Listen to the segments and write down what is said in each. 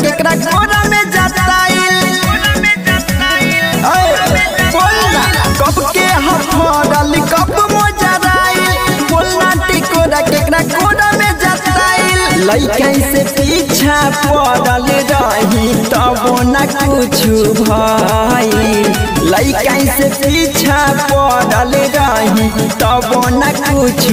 केकरा कोना में जताइल ऐ, बोल ना कब के हफड़ल कब मोजराइल बोलना टिकोरा केकरा कोना में जताइल लइका से पीछा पड़ल रही तब न कुछ भाई लइका से पीछा पड़ल रही तब न कुछ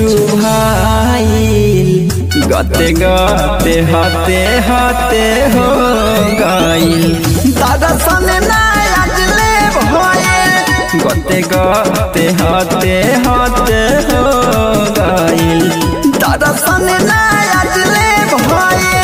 भाई गते गते हते हते हो गइल दादा सने ना अजले भइल गते गते हते हते हो गइल दादा सने ना अजले भइल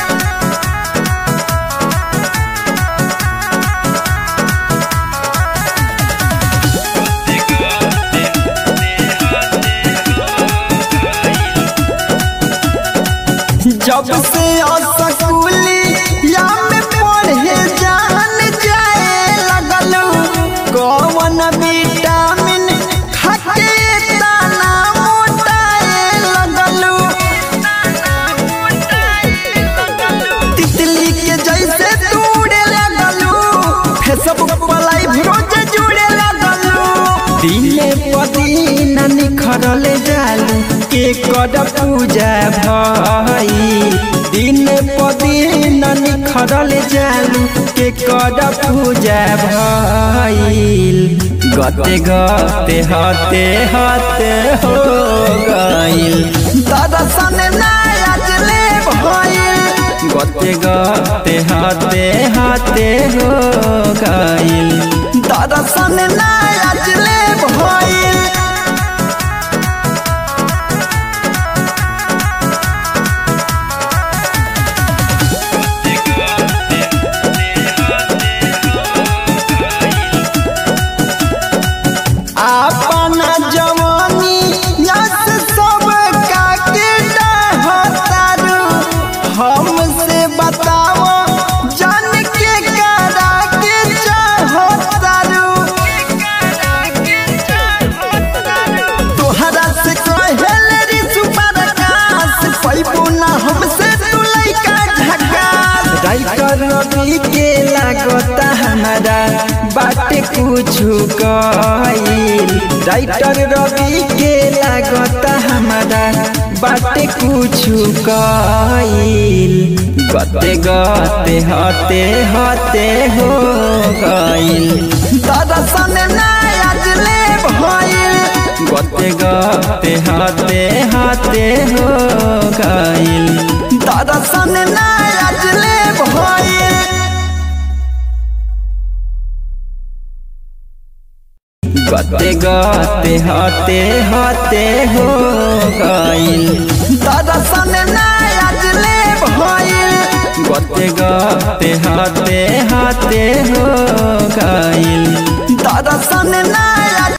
जब से स्कूली या में पढ़े जान जाए लगल कौन विटामिन खाके दाना मोटाए लगल तितली के जैसे तूड़े लगल फेसबुक पर लाइव रोज जुड़े लगल दिने पदीन निखरल जालू के कर पूजा भाई दिन पदीन निखरल जालू के कर पूजा भइल गते गते हते हते हो गइल दादा सने ना अजले भइल गते गते हते हते हो गइल दादा सने ना अजले भइल अपना जवानी यस सब काके डहतारू हमसे बताओ जान के करा के चाहतारू तोहरा से कहल रे सुपर आकाश पैबू ना हमसे तू लइका झकास राइटर रवि के लागता हमारा बाटे कुछ कइल राइटर रवि के लागता हमारा बाटे कुछ कइल गते गते हते हते हो गइल दादा सने ना अजले भइल गते गते हते हते हो गइल दादा सने ना अजले भइल गते गते हते हते हो गइल दादा सने ना अजले भइल गते गते हते हते हो गइल दादा सने ना